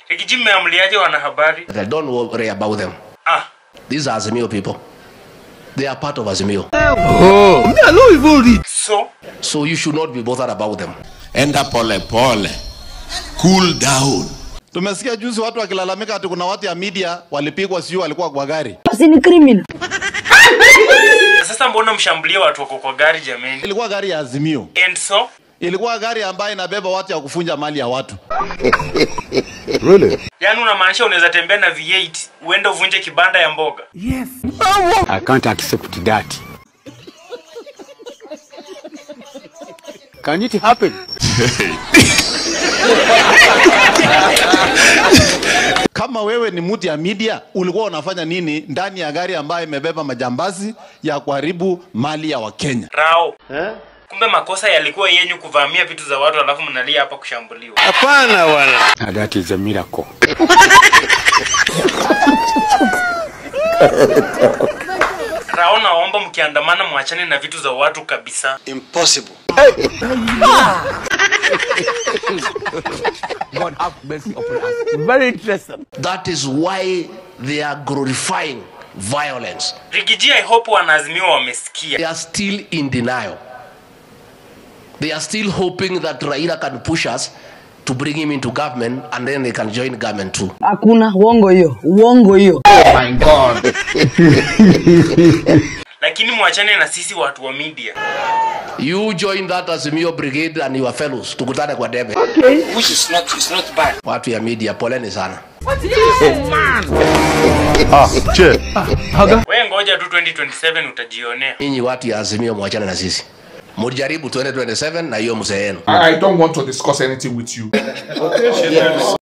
Rigiji mmeamliaje wanahabari? But don't worry about them. Ah, These are Azimio people. They are part of Azimio. so So you should not be bothered about them. enda pole pole, cool down. Tumesikia juzi watu wakilalamika ati kuna watu ya media walipigwa, sijui walikuwa kwa gari. si ni criminal. sasa mbona mshambulie watu wako kwa gari jameni? Ilikuwa gari ya Azimio, And so ilikuwa gari ambayo inabeba watu ya kufunja mali ya watu. yani unamaanisha unaweza tembea na V8 uende uvunje kibanda ya mboga? I can't accept that. Can it happen? Kama wewe ni mtu ya media, ulikuwa unafanya nini ndani ya gari ambayo imebeba majambazi ya kuharibu mali ya Wakenya? Rao. Kumbe makosa yalikuwa yenyu kuvamia vitu za watu alafu mnalia hapa kushambuliwa. Now that is a miracle. Rao, naomba mkiandamana mwachane na vitu za watu kabisa. Very interesting. That is why they are glorifying violence. Rigiji, I hope wanaazimiwa wamesikia. They are still in denial. They are still hoping that Raila can push us to bring him into government and then they can join government too. Hakuna uongo hiyo, uongo hiyo. Lakini mwachane na sisi watu wa media. You join that Azimio brigade and your fellows. Tukutane kwa debe. Which is not, is not bad. Watu ya media, poleni sana. We ngoja tu 2027 utajionea. Nyinyi watu ya Azimio mwachane na sisi. Mujaribu 2027 na hiyo mzee yenu. I, I don't want to discuss anything with you.